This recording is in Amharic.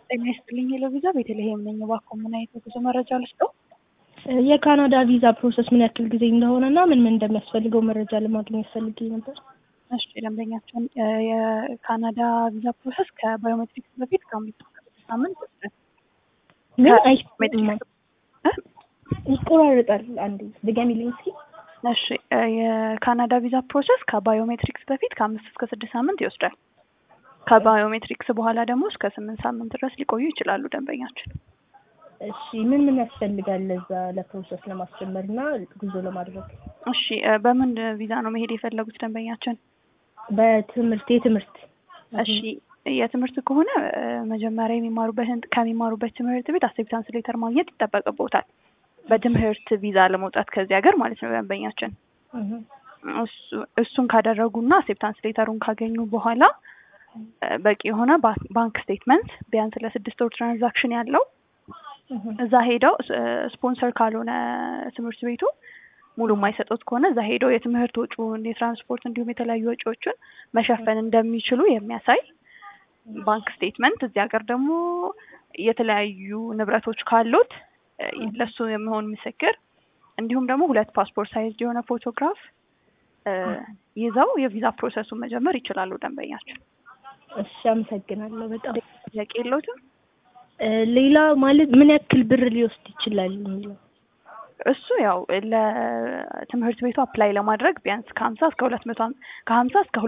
ጤና ይስጥልኝ ሄሎቪዛ ቤተልሔም ነኝ። እባክዎ ምን አይነት የጉዞ መረጃ ልስጠው? የካናዳ ቪዛ ፕሮሰስ ምን ያክል ጊዜ እንደሆነ እና ምን ምን እንደሚያስፈልገው መረጃ ለማግኘት ፈልጌ ነበር። እሺ ደንበኛቸውን የካናዳ ቪዛ ፕሮሰስ ከባዮሜትሪክስ በፊት ከአምስት እስከ ስድስት ሳምንት ይወስዳል። ምን ሜትሪክስ ይቆራረጣል። አንዴ ድገሚልኝ እስኪ። እሺ የካናዳ ቪዛ ፕሮሰስ ከባዮሜትሪክስ በፊት ከአምስት እስከ ስድስት ሳምንት ይወስዳል። ከባዮሜትሪክስ በኋላ ደግሞ እስከ ስምንት ሳምንት ድረስ ሊቆዩ ይችላሉ ደንበኛችን። እሺ ምን ምን ያስፈልጋል ለዛ ለፕሮሰስ ለማስጀመር እና ጉዞ ለማድረግ? እሺ በምን ቪዛ ነው መሄድ የፈለጉት ደንበኛችን? በትምህርት የትምህርት እሺ የትምህርት ከሆነ መጀመሪያ የሚማሩበትን ከሚማሩበት ትምህርት ቤት አክሴፕታንስ ሌተር ማግኘት ይጠበቅቦታል። በትምህርት ቪዛ ለመውጣት ከዚህ ሀገር ማለት ነው ደንበኛችን። እሱን ካደረጉና አክሴፕታንስ ሌተሩን ካገኙ በኋላ በቂ የሆነ ባንክ ስቴትመንት ቢያንስ ለስድስት ወር ትራንዛክሽን ያለው እዛ ሄደው ስፖንሰር ካልሆነ ትምህርት ቤቱ ሙሉ የማይሰጡት ከሆነ እዛ ሄደው የትምህርት ወጪውን፣ የትራንስፖርት እንዲሁም የተለያዩ ወጪዎችን መሸፈን እንደሚችሉ የሚያሳይ ባንክ ስቴትመንት። እዚህ ሀገር ደግሞ የተለያዩ ንብረቶች ካሉት ለሱ የሚሆን ምስክር፣ እንዲሁም ደግሞ ሁለት ፓስፖርት ሳይዝ የሆነ ፎቶግራፍ ይዘው የቪዛ ፕሮሰሱን መጀመር ይችላሉ ደንበኛችን። እሺ አመሰግናለሁ በጣም ጥያቄ የለዎትም? ሌላ ማለት ምን ያክል ብር ሊወስድ ይችላል የሚለው እሱ ያው ለትምህርት ቤቱ አፕላይ ለማድረግ ቢያንስ ከሀምሳ እስከ ሁለት መቶ ከሀምሳ እስከ